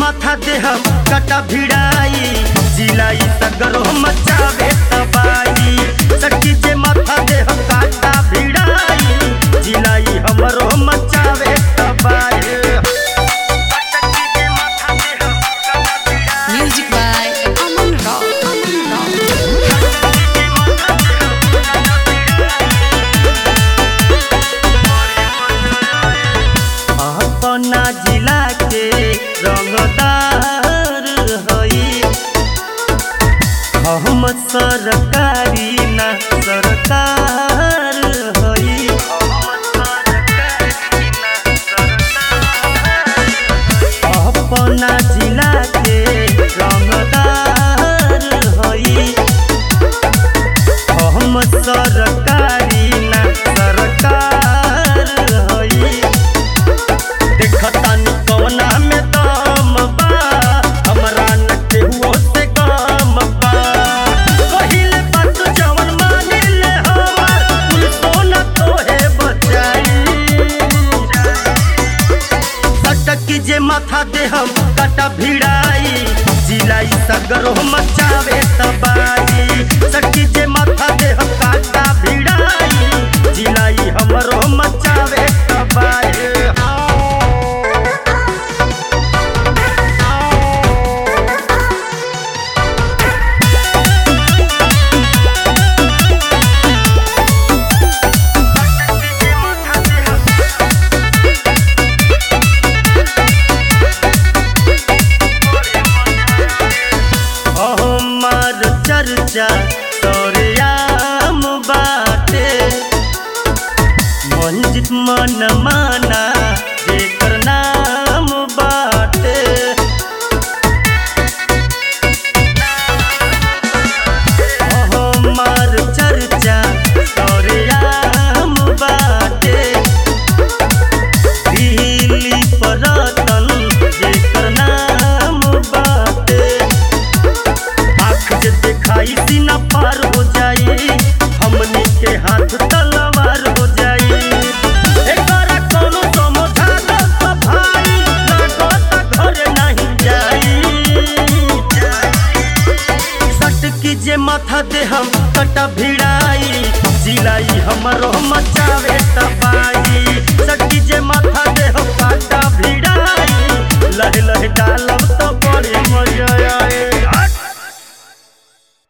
माथा दे हम कटा भिड़ाई जिलाई सगरो मचावे तबाई सखी जे माथा दे हम काटा भिड़ाई जिलाई हमरो मचावे तबाई Music by Aman Rao. Aman Rao. अपना जिला के रंगदार हई हम सरकारी ना सरकार हई अपना जिला के रंगदार हई हम सरकारी ना सरकार हई देखतानी कवना में दम बा हमरा न केहू से कम बा कहिले बात जवन माने ले हमर कुल सोना तोहे बचाई सटकी जे माथा दे हम कटा भिड़ाई जिलाई सगरो मचावे तबाही सटकी जे माथा दे हम काटा भिड़ाई जिलाई हमरो मचावे तबाही हमार चर्चा सौर्याम बाटे मंजित मन माना जेकर नाम बाटे हमार चर्चा सौर्याम बाटे दिल्ली परतन जेकर नाम बाटे आँख जे दिखाई सीना पार हो जाई हमनी के हाथ तलवार हो जाई एकरा कोनो समझा दो तो भाई लागत घर नहीं जाई सटकी जे माथा दे हम कटा भिड़ाई जिलाई हमरो मचावे तबाही